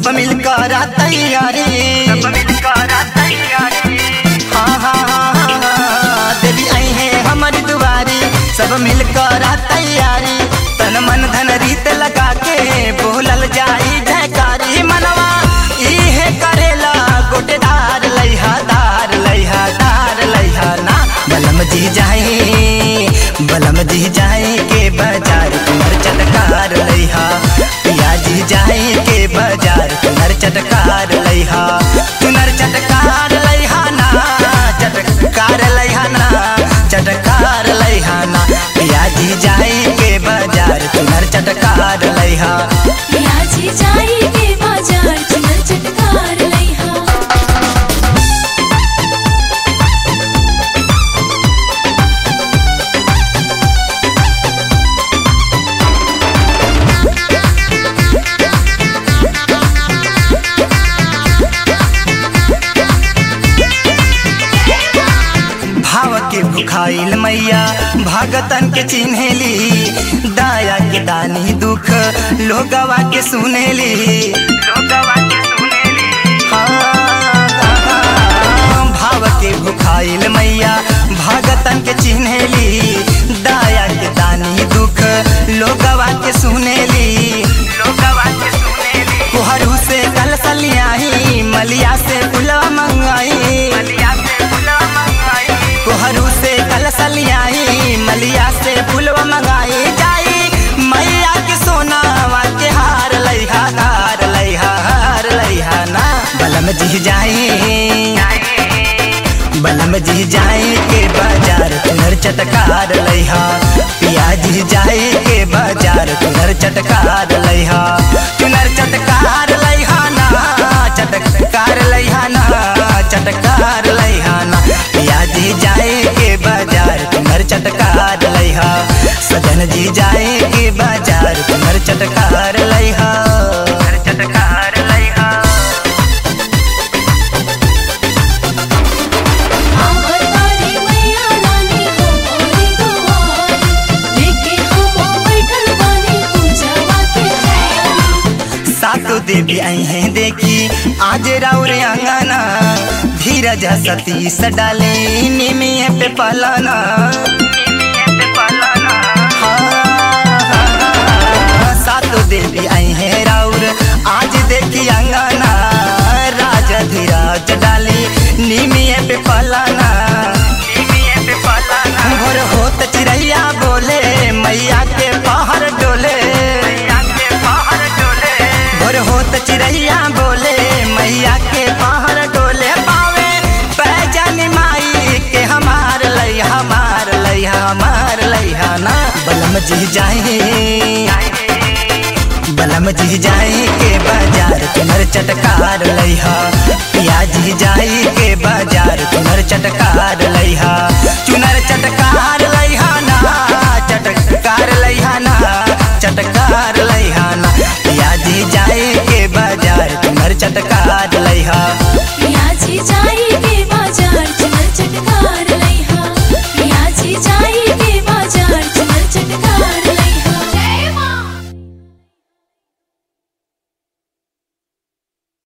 सब मिलकर तैयारी सब मिलकर तैयारी हाँ हाँ हाँ हाँ, हाँ, देवी आई है हमारी दुआरी सब मिलकर तैयारी तन मन धन रीत लगा के बोलल जाई जयकारी मनवा इहे करेला गोटेदार लैहा दार लैहा दार लैहा ना बलम जी जाए बलम जी जाए के बाजार कुमर चटकार लैहा पिया जी जाए के बाजार कुमर चटकार लैहा कुनर चटकार लैहा ना चटकार लैहा ना चटकार लैहा ना पिया जी जाए के बाजार कुनर चटकार लैहा पियाजी जाई के बाजार चुनर चटकार लइहा भाव के भुखाइल मैया भगतन के चिन्हेली दाया के दानी दुख लोगवा के सुनेली लोगवा के सुनेली हाँ, भाव के भुखाइल मैया भगतन के चिन्हेली दाया के दानी दुख लोगवा के सुनेली लोगवा के सुनेली कोहरू से कल सलियाही मलिया से पुलवा मंगाई मलिया से फुला मंगाई कोहरू से कल सलियाई मलिया से फुलवा मंगाई जाई मैया के सोनावा के हार लइहा हार लइहा हार लइहा ना बलम जी जाई बलम जी जाए के बाजार तुनर चटकार लइहा पिया जी जाए के बाजार तुनर चटकार लइहा तुनर चटकार लइहा ना चटकार लइहा ना चटकार लइहा ना पिया जी जाए के बाजार तुनर चटकार लइहा सजन जी जाए के बाजार तुनर चटकार लइहा घर चटकार लइहा आवतारी मैया रानी हो मोरी दुआरी लेके हम बैठल बानी पूजावा के तैयारी सातो देवी आई हैं देखी आज राउर अंगना धीरज सतीश डाले निमिये पे पलाना पे पालाना हाँ, सातो देवी आई हैं राउर आज देखी अंगना राजा धीरज डाले निमिये पे पलाना नीमिये पे पालाना भोर होत चिड़ैया बोले मैया के पहाड़ डोले मैया के बाहर डोले भोर होत चिड़ैया बोले मैया के पहाड़ डोले पावे पैजन माई के हमार लई हमार लई हमार लइहा ना बलम जी जाए बलम जी जाए के बाजार तुनर चटकार लइहा पिया जी जाए के बाजार तुनर चटकार लइहा